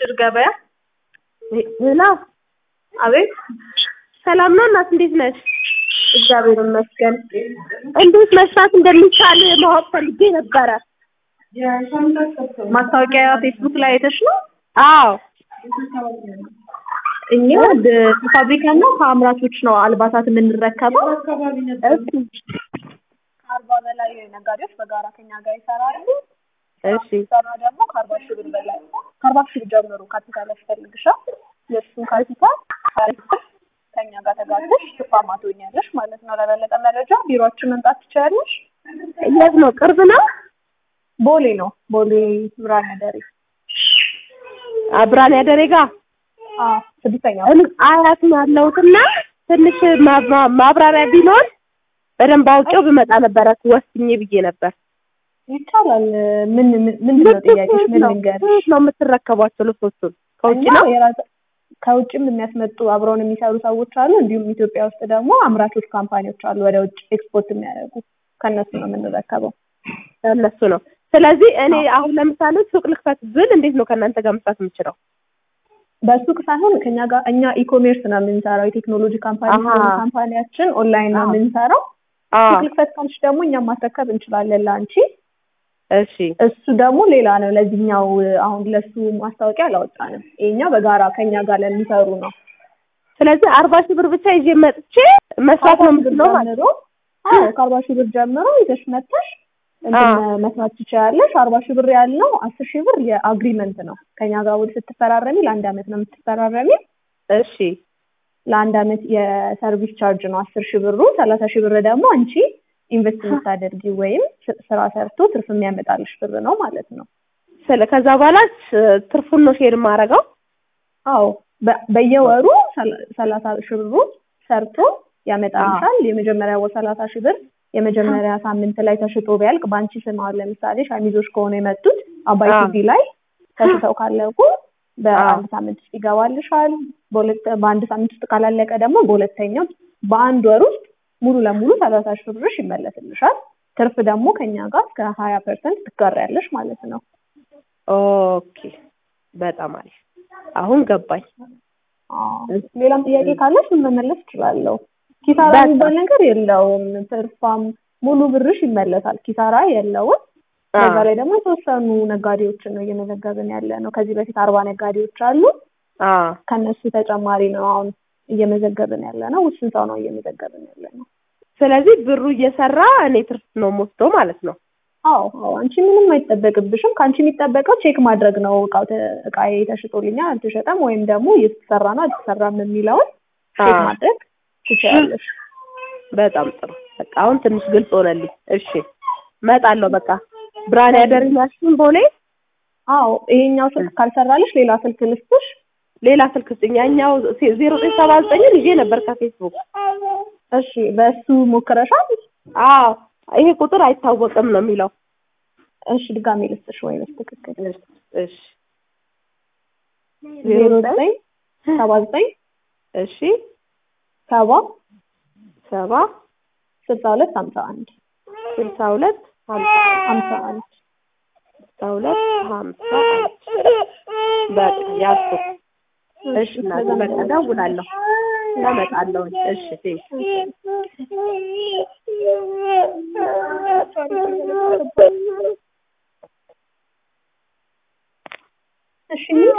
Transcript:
ድር ገበያ ሄሎ አቤት ሰላም ነው እናት እንዴት ነሽ? እግዚአብሔር ይመስገን እንዴት መስራት እንደሚቻል ማወቅ ፈልጌ ነበረ። ማስታወቂያ ፌስቡክ ላይ አይተሽ ነው አዎ እኛ ድ- ከፋብሪካና ከአምራቾች ነው አልባሳት የምንረከበው እሺ ከአርባ በላይ ነጋዴዎች በጋራ ከኛ ጋር ይሰራሉ እሺ ሰራ ደግሞ ከአርባ ሺህ ብር በላይ ከአርባ ሺህ ብር ጀምሮ ካፒታል ያስፈልግሻል የእሱን ካፒታል አሪፍ ከኛ ጋር ተጋግተሽ ትርፋማ ትሆኛለሽ ማለት ነው ለበለጠ መረጃ ቢሮአችን መምጣት ትችያለሽ የት ነው? ቅርብ ነው? ቦሌ ነው ቦሌ ብርሃነ ደሬ አብራን ያደሬ ጋ አዎ ስድስተኛ እኔ አያት ነው ያለሁትና ትንሽ ማ- ማ- ማብራሪያ ቢኖር በደንብ አውቄው ብመጣ ነበረ ወስኜ ብዬ ነበር። ይቻላል ምን ምን- ምንድን ነው ጥያቄሽ ምን ልንገርሽ ከየት ነው የምትረከቧቸው ልብሶቹን? ከውጭ እኛ ነው? የራሳ- ከውጭም የሚያስመጡ አብረውን የሚሰሩ ሰዎች አሉ። እንዲሁም ኢትዮጵያ ውስጥ ደግሞ አምራቾች ካምፓኒዎች አሉ ወደ ውጭ ኤክስፖርት የሚያደርጉ ከእነሱ ነው የምንረከበው። እነሱ ነው። ስለዚህ እኔ አሁን ለምሳሌ ሱቅ ልክፈት ብል እንዴት ነው ከእናንተ ጋር መስራት የምችለው? በሱቅ ሳይሆን ከኛ ጋር እኛ ኢኮሜርስ ነው የምንሰራው። የቴክኖሎጂ ካምፓኒ አሃ። ስለሆነ ካምፓኒያችን ኦንላይን ነው አዎ። የምንሰራው። አዎ ሱቅ ልክፈት ካልሽ ደግሞ እኛም ማስረከብ እንችላለን ለአንቺ። እሺ እሱ ደግሞ ሌላ ነው። ለዚህኛው አሁን ለሱ ማስታወቂያ አላወጣንም። ይሄኛው በጋራ ከኛ ጋር ለሚሰሩ ነው። ስለዚህ አርባ ሺህ ብር ብቻ ይዤ መጥቼ መስራት ነው የምችለው ማለት ጀምሮ አዎ ከአርባ ሺህ ብር ጀምሮ ይዘሽ መጥተሽ እንትን አዎ። መስራት ትችያለሽ። አርባ ሺህ ብር ያልነው አስር ሺህ ብር የአግሪመንት ነው። ከኛ ጋር ውል ስትፈራረሚ ለአንድ አመት ነው የምትፈራረሚ። እሺ ለአንድ አመት የሰርቪስ ቻርጅ ነው አስር ሺህ ብሩ። ሰላሳ ሺህ ብር ደግሞ አንቺ ኢንቨስት የምታደርጊ ወይም ስ- ስራ ሰርቶ ትርፍ የሚያመጣልሽ ብር ነው ማለት ነው። ስለ ከዛ በኋላ ስ- ትርፉን ነው ሼር የማደርገው። አዎ በ- በየወሩ ሰላ- ሰላሳ ሺህ ብሩ ሰርቶ ያመጣልሻል። የመጀመሪያ ወር ሰላሳ ሺህ ብር የመጀመሪያ ሳምንት ላይ ተሽጦ ቢያልቅ በአንቺ ስም አሁን ለምሳሌ ሸሚዞች ከሆነ የመጡት አባይ አዎ። ቲቪ ላይ ተሽጠው ካለቁ በአንድ ሳምንት ውስጥ ይገባልሻል። በሁለት በአንድ ሳምንት ውስጥ ካላለቀ ደግሞ በሁለተኛው በአንድ ወር ውስጥ ሙሉ ለሙሉ ሰላሳ ሺህ ብርሽ ይመለስልሻል። ትርፍ ደግሞ ከኛ ጋር እስከ ሀያ ፐርሰንት ትጋሪያለሽ ማለት ነው። ኦኬ በጣም አሪፍ አሁን ገባኝ። አዎ። ሌላም ጥያቄ ካለሽ መመለስ እችላለሁ። ኪሳራ በቃ። የሚባል ነገር የለውም። ትርፋም ሙሉ ብርሽ ይመለሳል። ኪሳራ የለውም። በዛ ላይ ደግሞ የተወሰኑ ነጋዴዎችን ነው እየመዘገብን ያለ ነው። ከዚህ በፊት አርባ ነጋዴዎች አሉ። አዎ ከነሱ ተጨማሪ ነው አሁን እየመዘገብን ያለ ነው። ውስን ሰው ነው እየመዘገብን ያለ ነው። ስለዚህ ብሩ እየሰራ እኔ ትርፍ ነው የምወስደው ማለት ነው። አዎ አዎ፣ አንቺ ምንም አይጠበቅብሽም። ከአንቺ የሚጠበቀው ቼክ ማድረግ ነው። እቃው ተ- እቃዬ ተሽጦልኛል አልተሸጠም፣ ወይም ደግሞ እየተሰራ ነው አልተሰራም የሚለውን ቼክ አዎ። ማድረግ ትችላለሽ። በጣም ጥሩ። በቃ አሁን ትንሽ ግልጽ ሆነልኝ። እሺ እመጣለሁ። በቃ ብርሃን ያደረኛችሁን ቦሌ አዎ ይሄኛው ስልክ ካልሰራልሽ ሌላ ስልክ ልስጥሽ። ሌላ ስልክ ስጥኝ። ያኛው ዜሮ ዘጠኝ ሰባ ዘጠኝን ይዤ ነበር ከፌስቡክ። እሺ በእሱ ሞክረሻል? አዎ ይሄ ቁጥር አይታወቅም ነው የሚለው። እሺ ድጋሜ ልስጥሽ ወይ በትክክል እሺ እሺ ዜሮ ዘጠኝ ሰባ ዘጠኝ እሺ ሰባ ሰባ ስልሳ ሁለት ሀምሳ አንድ ስልሳ ሁለት ሀምሳ ሀምሳ አንድ ስልሳ ሁለት ሀምሳ አንድ በቃ ያዝኩት። እሺ እናቴ በቃ እደውላለሁ እመጣለሁ። እሺ ቴንክ እሺ